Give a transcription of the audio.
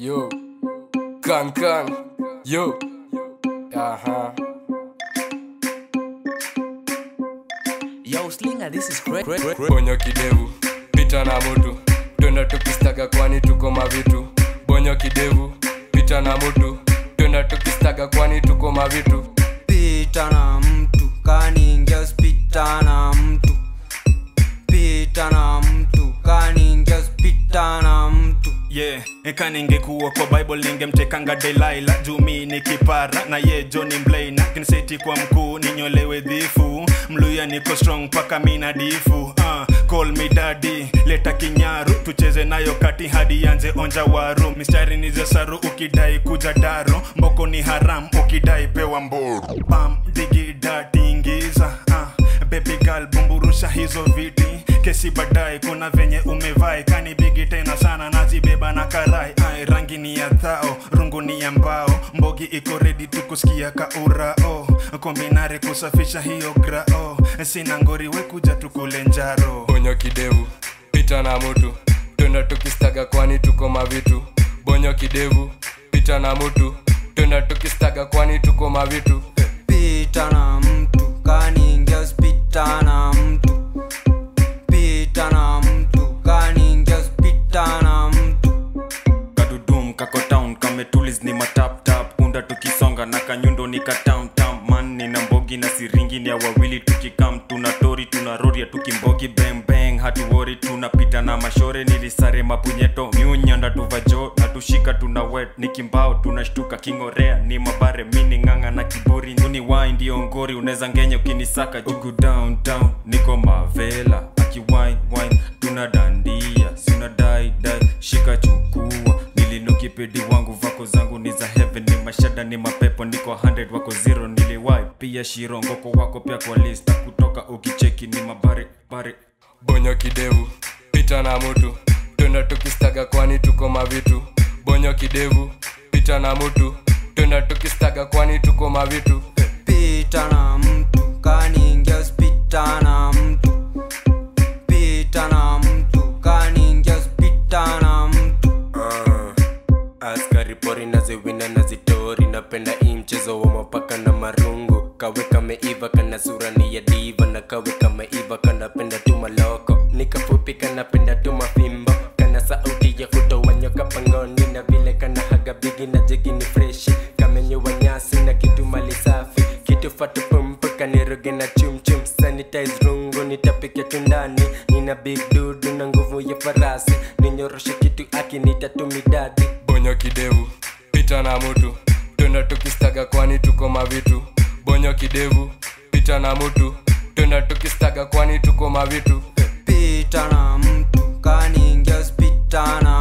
Yo, kan kan, yo, aha. Yo, Slinger, this is great. great, great. Bonyo kidevu, pita na mutu, twenda tukistaga kwani tuko mavitu. Bonyo kidevu, pita na mutu, twenda tukistaga kwani tuko mavitu. pita na mtu kaningia spita na mtu pita na mtu kaningia spita na mtu yeah eka ningekuwa kwa bible ningemtekanga delaila jumi ni kipara na ye joni mlaina kinseti kwa mkuu ninyolewe dhifu mluya niko strong paka mina difu uh, call me daddy leta kinyaru tucheze nayo kati hadi yanze onja waru mistari ni za saru ukidai kuja daro mboko ni haram ukidai pewa mboru pam digida tingiza uh, baby girl bumburusha hizo viti kesi baadaye kuna venye umevai kani bigi tena sana nazibeba na karai ai rangi ni ya dhao rungu ni ya mbao mbogi iko redi tukusikia kaurao kombinare kusafisha hiyo grao sina ngori wekuja tukule njaro Bonyo kidevu, pita na mutu, twenda tukistaga kwani tuko mavitu. Bonyo kidevu, pita na mutu, twenda tukistaga kwani tuko mavitu. pita na mtu kaningia spita na mtu pita na mtu kaningia spita na mtu kadudum kako town kametulis ni mataptap punda tukisonga na kanyundo ni katamtam man nina mbogi na siringi ni ya wawili tukikam tuna tori tuna roria tukimbogi bembeng hatuwori tunapita na mashore nilisare mapunyeto miunyanda tuvajo na tushika tuna wet ni kimbao tunashtuka kingorea ni mabare mini ng'ang'a na kiburi nduni wai ndio ngori unaweza ngenya ukinisaka jugu downtown niko mavela akiwine wine tuna dandia sina dai dai shika chukua nilinuki pedi wangu vako zangu ni za heaven ni mashada ni mapepo niko 100 wako zero niliwai pia shirongoko wako pia kwa lista kutoka ukicheki ni mabare bare Bonyo kidevu, pita na mutu, twenda tukistaga kwani tuko mavitu. Bonyo kidevu, pita na mutu, twenda tukistaga kwani tuko mavitu. pita na mtu kaningia spita na mtu pita na mtu kaningia spita na mtu Ah, askari pori naziwina na zitori napenda hii mchezo wa mapaka na marungu kawe kameiva kana sura ni ya diva na kawe kameiva kanapenda tu maloko nikafupi kanapenda tu mafimbo kana sauti ya kutoa nyoka pangoni na vile kana haga bigi na jegi ni freshi kamenyewa nyasi na kitu mali safi kitu fatu pumpu kaniroge na chumchum sanitize rungu nitapike tu ndani nina big dudu na nguvu ya farasi ninyoroshe kitu akinita tu midadi Bonyo kidevu, pita na mutu, twenda tukistaga kwani tuko mavitu. Bonyo kidevu, pita na mutu, twenda tukistaga kwani tuko mavitu. pita na mtu kaningia spita na